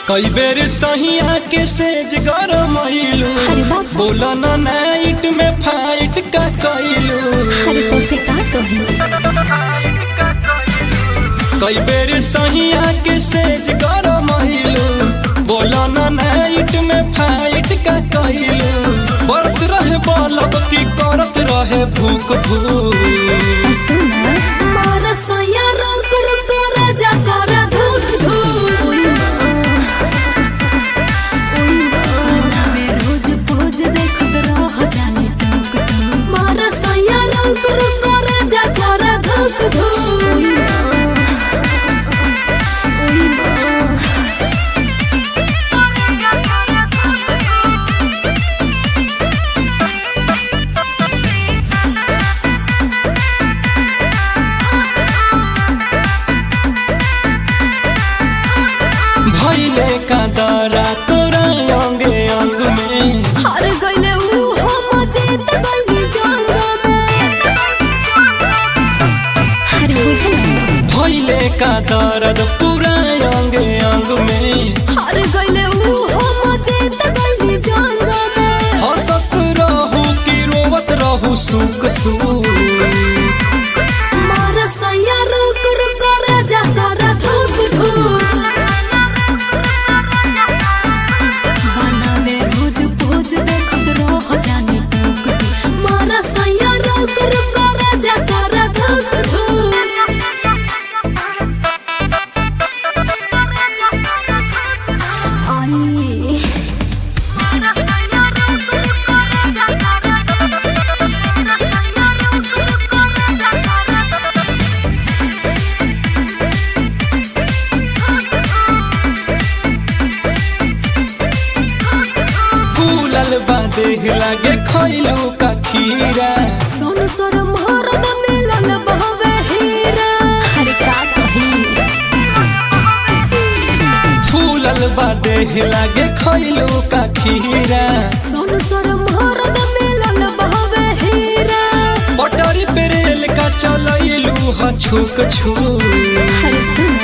कई बेर सहिया के सेज गरमैलू अरे बाप। बोला ना नाइट में फाइट का कैलू अरे तो से का कही कई बेर सहिया के सेज गरमैलू बोला ना नाइट में फाइट का कैलू बढ़त रहे बलब की करत रहे भूख भूख सुना मारा सैया रुक रुक राजा कर धूक धूक में रोज पोज देखत रह जाने टूक टूक मारा सैया रुक रुक राजा कर धूक धूक भैले का दरा तोरा अंगे अंग में हार गइले ऊ हम जीत गइली जंग में अरे बुझल भैले का दर्द पूरा अंगे अंग में हार गइले ऊ हम जीत गइली जंग में हंसत रहू कि रोवत रहू सुख सुख मारा सैया रुक रुक राजा कर धूक धूक बनावे रोज पोज देखत रह जाने टूक टूक मारा सैया रुक रुक राजा कर धूक धूक आई फूलल बा देह लागे खैलू का खीरा सोन सर मोहरत मिलल बहवे हीरा अरे का कही फूलल बा देह लागे खैलू का खीरा सोन सर मोहरत मिलल बहवे हीरा पटरी पे रेल का चलैलू ह छुक छुक अरे सुन